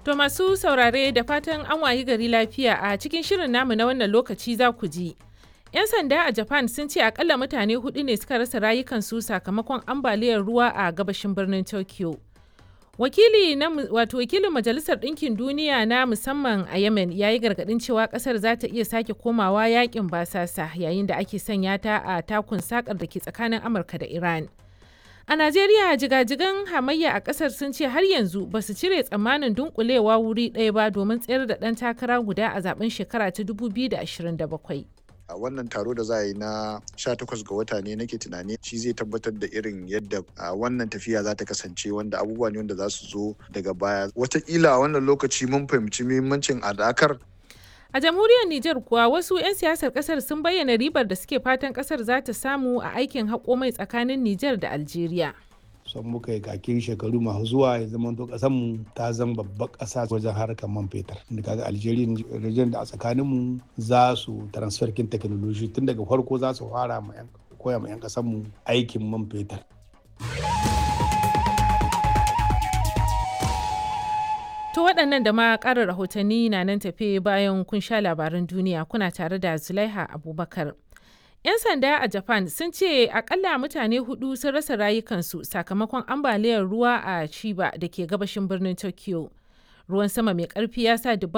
To masu saurare da fatan an wayi gari lafiya a cikin shirin namu na wannan lokaci za ku ji. 'Yan sanda a Japan sun ce akalla mutane hudu ne suka rasa rayukansu sakamakon ambaliyar ruwa a gabashin birnin Tokyo. Wakili na wato wakilin Majalisar Ɗinkin Duniya na musamman a Yemen ya yi gargaɗin cewa ƙasar za ta iya sake komawa yakin basasa yayin da ake sanya ta a takun sakar da ke tsakanin Amurka da Iran. A Najeriya jigajigan hamayya a ƙasar sun ce har yanzu ba su cire tsammanin dunkulewa wuri ɗaya ba domin tsayar da ɗan takara guda a zaben shekara ta 2027. a wannan taro da za a yi na 18 ga wata ne nake tunani shi zai tabbatar da irin yadda wannan tafiya za ta kasance wanda abubuwa ne wanda za su zo daga baya watakila a wannan lokaci mun fahimci muhimmancin adakar A jamhuriyar Nijar kuwa wasu 'yan siyasar kasar sun bayyana ribar da suke fatan kasar za ta samu a aikin haƙo mai tsakanin Nijar da Algeria. son muka yi kakin shekaru masu zuwa ya zama to kasan mu ta zama babbar kasa wajen harkar man fetur da kaga Algeria region da a tsakanin mu za su transfer kin technology tun daga farko za su fara ma koya ma yan kasan mu aikin man fetur To waɗannan da ma ƙarin rahotanni na nan tafe bayan kun sha labaran duniya kuna tare da Zulaiha Abubakar. 'Yan sanda a Japan sun ce akalla mutane hudu sun rasa rayukansu sakamakon ambaliyar ruwa a Chiba da ke gabashin birnin Tokyo. Ruwan sama mai ƙarfi ya sa dubban